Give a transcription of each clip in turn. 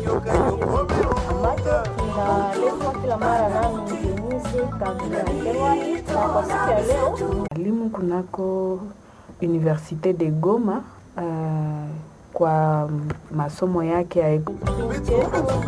ambacho kinaletwa kila mara nami Denise Kavira Kerwani, na kwa siku ya leo Mwalimu kunako Universite de Goma uh, kwa masomo yake ya kipindi chetu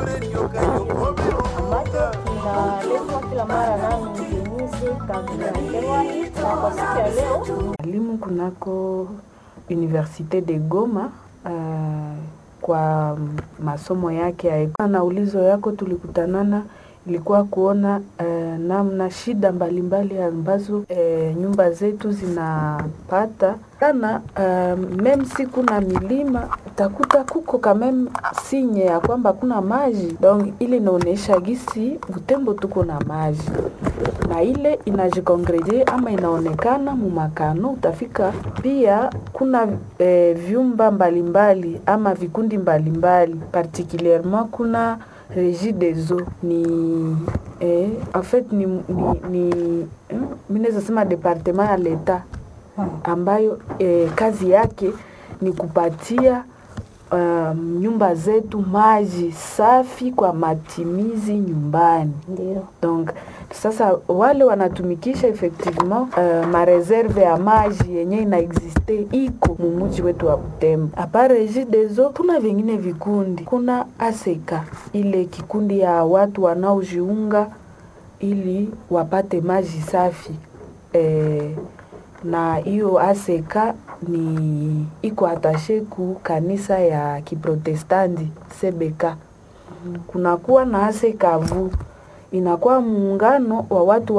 ambacho kinaletwa kila mara nami Denise Kavira Kerwani, na kwa siku ya leo mwalimu kunako Universite de Goma uh, kwa masomo yake ya na ulizo yako tulikutanana ilikuwa kuona uh, namna shida mbalimbali ambazo uh, nyumba zetu zinapata sana uh, meme si kuna milima utakuta kuko kameme sinye ya kwamba kuna maji donc ile inaonyesha gisi Butembo tuko na maji na ile inajikongrede ama inaonekana mumakano utafika pia kuna eh, vyumba mbalimbali ama vikundi mbalimbali particulierement kuna Regie des eaux ni eh, en fait ni, ni, ni eh, mi naweza sema departement ya leta ambayo eh, kazi yake ni kupatia um, nyumba zetu maji safi kwa matimizi nyumbani ndio donc sasa wale wanatumikisha effectivement uh, mareserve ya maji yenye inaexiste iko mumuji wetu wa Butembo. Apart Regie des eaux, kuna vingine vikundi, kuna aseka ile kikundi ya watu wanaojiunga ili wapate maji safi eh, na hiyo aseka ni iko atashe ku kanisa ya kiprotestanti CBK. Kunakuwa na asekavu inakuwa muungano wa watu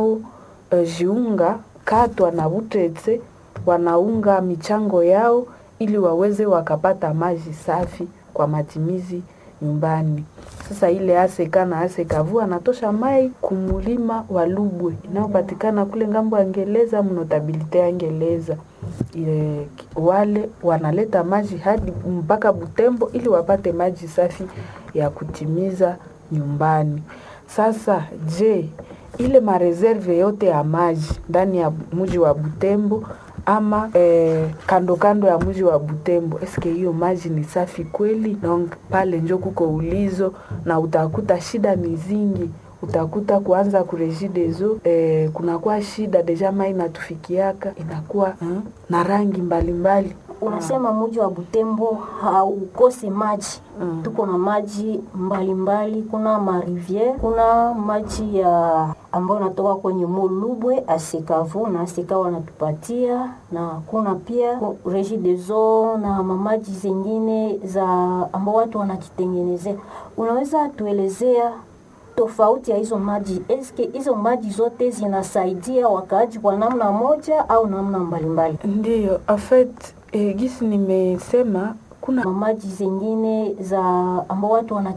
wanaojiunga uh, katwa na Butetse wanaunga michango yao ili waweze wakapata maji safi kwa matimizi nyumbani. Sasa ile aseka na asekavu anatosha mai kumulima wa Lubwe inayopatikana kule ngambo ya Ngeleza, mnotabilite ya Ngeleza. E, wale wanaleta maji hadi mpaka Butembo ili wapate maji safi ya kutimiza nyumbani. Sasa je, ile mareserve yote ya maji ndani ya mji wa Butembo ama eh, kando kando ya mji wa Butembo, eske hiyo maji ni safi kweli? Donc pale njo kuko ulizo na utakuta shida ni zingi utakuta kuanza kuregie des eaux eh, kunakuwa shida deja mai inatufikiaka inakuwa eh, na rangi mbalimbali mbali. unasema mji wa Butembo haukosi maji Mm. tuko na maji mbalimbali kuna mariviere kuna maji ya ambayo inatoka kwenye mulubwe asikavu na asika wanatupatia na kuna pia ku- regie des eaux na mamaji zingine za ambao watu wanakitengenezea unaweza tuelezea tofauti ya hizo maji eske hizo maji zote zinasaidia wakaaji kwa namna moja au namna mbalimbali Ndiyo, en fait eh, gisi nimesema kuna mamaji zingine za ambao watu wana